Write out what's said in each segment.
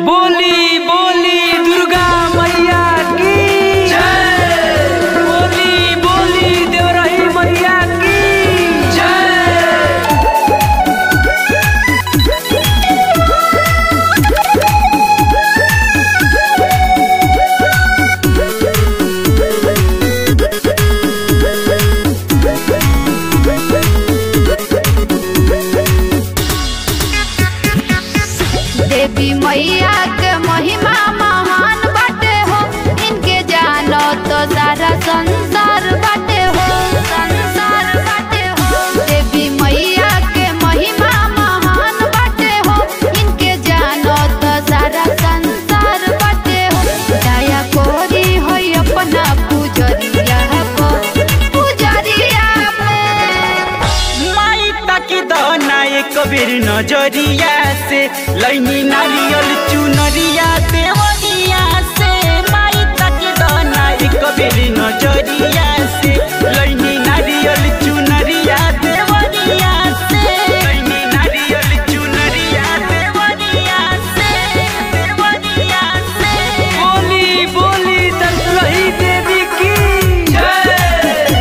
बोली बोली दुर्गा मैया की जय बोली बोली देवरही मैया की जय देवी मैया के महिमा महान बाटे हो इनके जानो तो सारा संसार बाटे हो संसार बाटे हो देवी मैया के महिमा महान बाटे हो इनके जानो तो सारा संसार बाटे हो दया कोरी हो अपना पुजरिया को पुजरिया में माई ताकि दहना एक बेर नजरिया से लैनी नारियल चुनरिया देवरिया से माई ताकि दहना एक बेर नजरिया से लैनी नारियल चुनरिया देवरिया से लैनी नारियल चुनरिया देवरिया से देवरिया से बोली बोली दशरही देवी की जय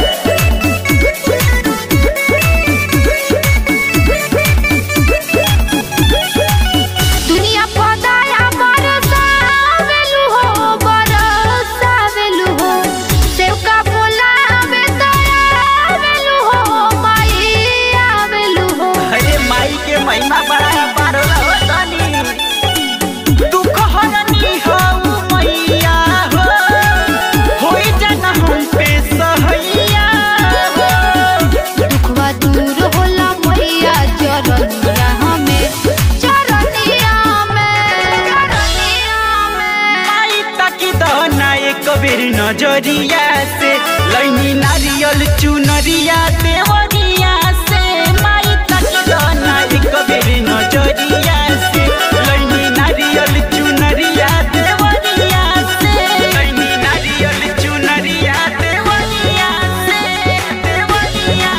दुनिया पदाया बरसावेलु हो बरसावेलु हो सेवका बोलावे दयावेलु हो माई आवेलु हो अरे माई के महिमा बड़ा पारो तनी दुख हरनी हो मैया हो होई जाना हम पे सहैया हो दुखवा दूर होला मैया चरनिया हमें चरनिया में चरनिया में माई ताकि दहना एक बेर नजरिया से लैनी नारियल चुनरिया देवरिया से माई ताकि दहना एक बेर नजरिया से लैनी नारियल चुनरिया देवरिया से लैनी नारियल चुनरिया देवरिया से देवरिया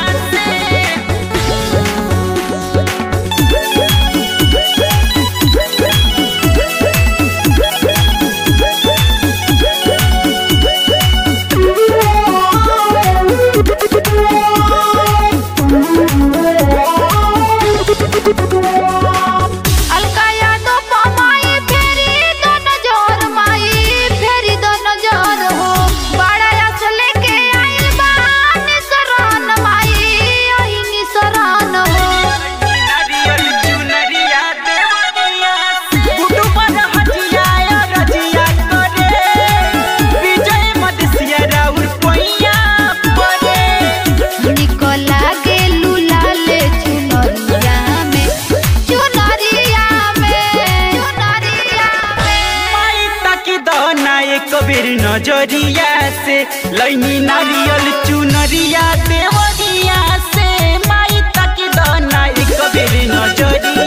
से अलका यादव पमाई फेरी दोनों जोर माई फेरी दोनों जोर हो बड़ा यश लेके आइल बानी शरण माई आइनी शरण हो नारियल चुनरिया देवरिया से गुडू पर हटिया रजिया करे विजय मदसिया राउर पैया परे निकला गे लुलाले चुनरिया में चुनरिया में चुनरिया में माई ताकि दहना एक बेर नजरिया से लैनी नारियल चुनरिया देवरिया से माई ताकि दहना एक बेर नजरिया